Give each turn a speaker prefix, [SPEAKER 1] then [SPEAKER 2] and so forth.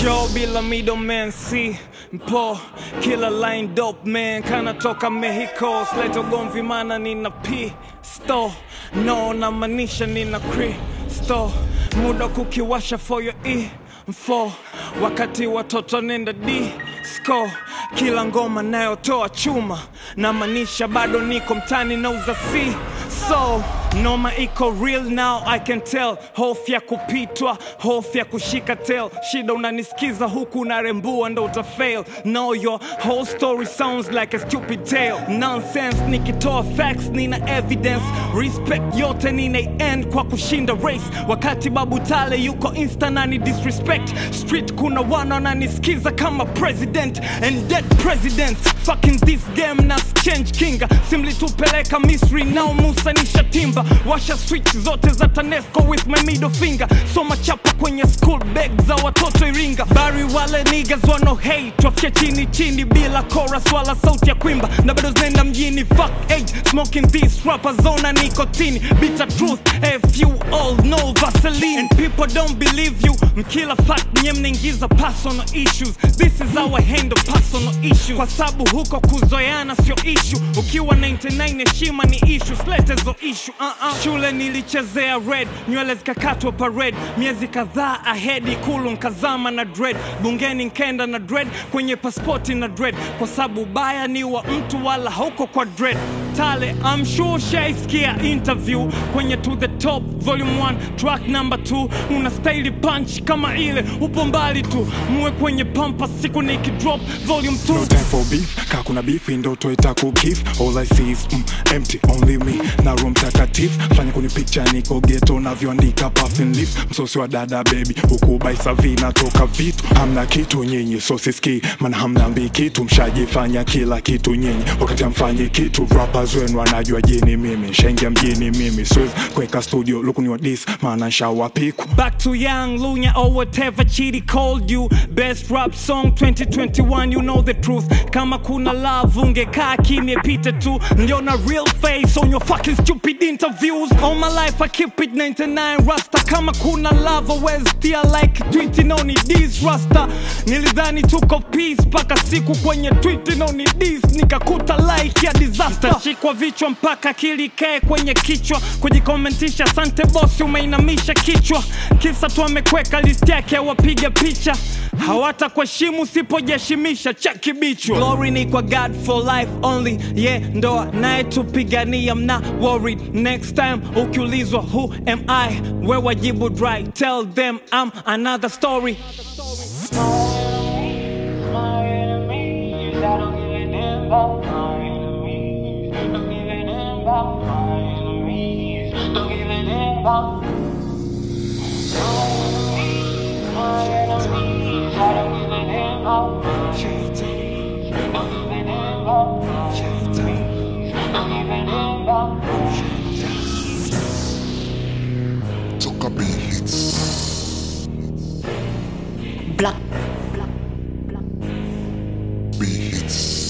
[SPEAKER 1] show bila middleman si mpo kila line dope man kana toka Mexico sleta ugomvi mana nina pisto no namaanisha nina kristo muda kukiwasha for your info wakati watoto nenda disco kila ngoma nayotoa chuma namaanisha bado niko mtani nauza si so noma iko real now i can tell hofu ya kupitwa hofu ya kushika tel shida unanisikiza huku unarembua ndo utafail no your whole story sounds like a stupid tale nonsense nikitoa facts nina evidence respect yote nina end kwa kushinda race wakati babu tale yuko insta nani disrespect street kuna wana wananisikiza kama president and dead president fucking this game na change kinga simlitupeleka misri nao musa nisha timba washa switch zote za tanesco with my middle finger soma chapa kwenye school bag za watoto iringa bari wale niggas wano hate wafike chini chini bila chorus wala sauti ya kwimba na bado zinaenda mjini fuck age smoking this rapper zona nicotine bitter truth if you all know vaseline and people don't believe you mkila fact nye mnaingiza personal issues this is our handle personal issues kwa sababu huko kuzoeana sio issue ukiwa 99 heshima ni issue slete zo issue uh -uh. shule nilichezea red nywele zikakatwa parade miezi kadhaa ahead ikulu nkazama na dread bungeni nkenda na dread kwenye paspoti na dread kwa sababu baya ni wa mtu wala hauko kwa dread tale I'm sure shaiskia interview kwenye to the top volume 1 track number 2 una staili punch kama ile upo mbali tu muwe kwenye pampa siku nikidrop volume 2
[SPEAKER 2] No time for beef, kaa kuna beef ndoto itakukif All I see is mm, empty, only me na room takatifu fanya kuni picture niko ghetto navyoandika puffin leaf msosi wa dada baby huku baisavi natoka vitu hamna kitu nyinyi so siski maana hamnambi kitu mshajifanya kila kitu nyinyi wakati amfanyi kitu rappers wenu wanajua jini mimi shaingia mjini mimi siwezi kuweka studio lukuni wa dis maana nshawapiku
[SPEAKER 1] Back to Young Lunya or whatever Chidi called you. Best rap song 2021, you know the truth. Kama kuna love, ungekaa kimya pita tu. Niliona real face on your fucking stupid interviews. All my life I keep it 99 rasta. Kama kuna love, always feel like tweeting on it this rasta. Nilidhani tuko peace paka siku kwenye tweeting on it this nikakuta like ya disaster. Shikwa vichwa mpaka kilikae kwenye kichwa kujikomentisha. Asante bosi, umeinamisha kichwa. Kisa tu amekweka list yake ya wapiga picha hawata kuheshimu usipojiheshimisha cheki bichwa. Glory ni kwa God for life only, yeah, ndo anayetupigania. I'm not worried. Next time ukiulizwa who am I, we wajibu dry, tell them I'm another story.
[SPEAKER 3] My enemies, I don't give a damn about my enemies. Don't give a damn about my enemies. Don't give a damn about my enemies. I don't give a damn about my enemies. Don't give a damn about my enemies. Don't give a damn about my
[SPEAKER 4] Toka Beats.
[SPEAKER 5] Black
[SPEAKER 4] Beats.